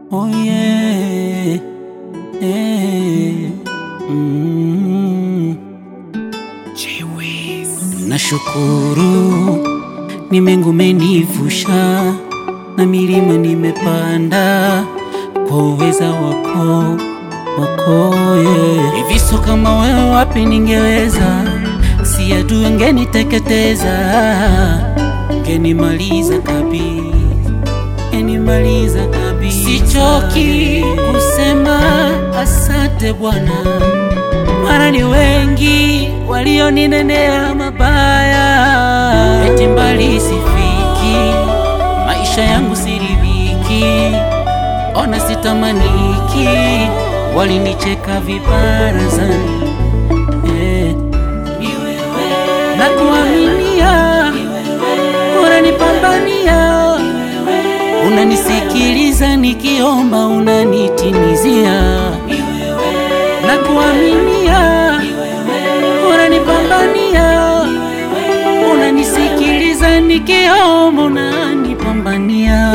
Oh yeah. Eh. Mm. Nashukuru ni mengu menivusha na milima nimepanda kwa uweza wako wako yeah. Hiviso kama wewe wapi ningeweza, si adui ngeniteketeza, ngenimaliza kabisa, ngenimaliza kabisa. Sichoki kusema asante Bwana, mara ni wengi walioninenea mabaya, eti mbali sifiki, maisha yangu siridhiki, ona sitamaniki, walinicheka vibarazani eh. na kuaminia unanipambania, unanisikiliza nikiomba, unanitimizia na kuaminia unanipambania, unanisikiliza nikiomba, unanipambania.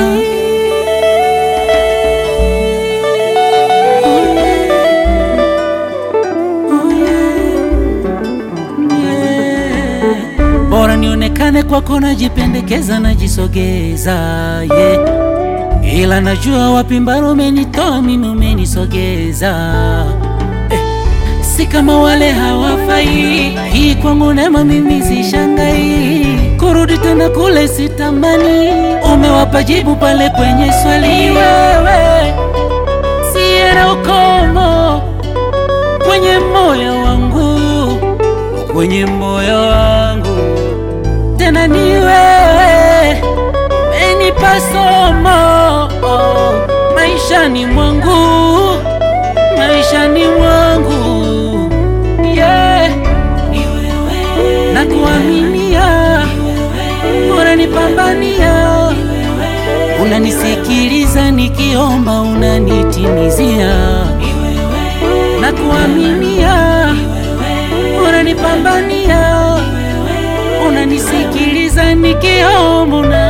Oh yeah. Yeah. Bora nionekane kwako, najipendekeza, najisogeza yeah. Ila najua wapi mbaro umenitoa mimi, umenisogeza si kama wale hawafai. Hii kwangu neema, mimi sishangai, kurudi tena kule sitamani. Umewapa jibu pale kwenye swali, wewe siye na ukomo kwenye moyo wangu, kwenye moyo wangu, tena ni wewe umenipa somo oh, maishani mwangu maishani mwangu yeah. na kuaminia, unanipambania, unanisikiliza nikiomba, unanitimizia na kuaminia, unanipambania, unanisikiliza nikiomba, una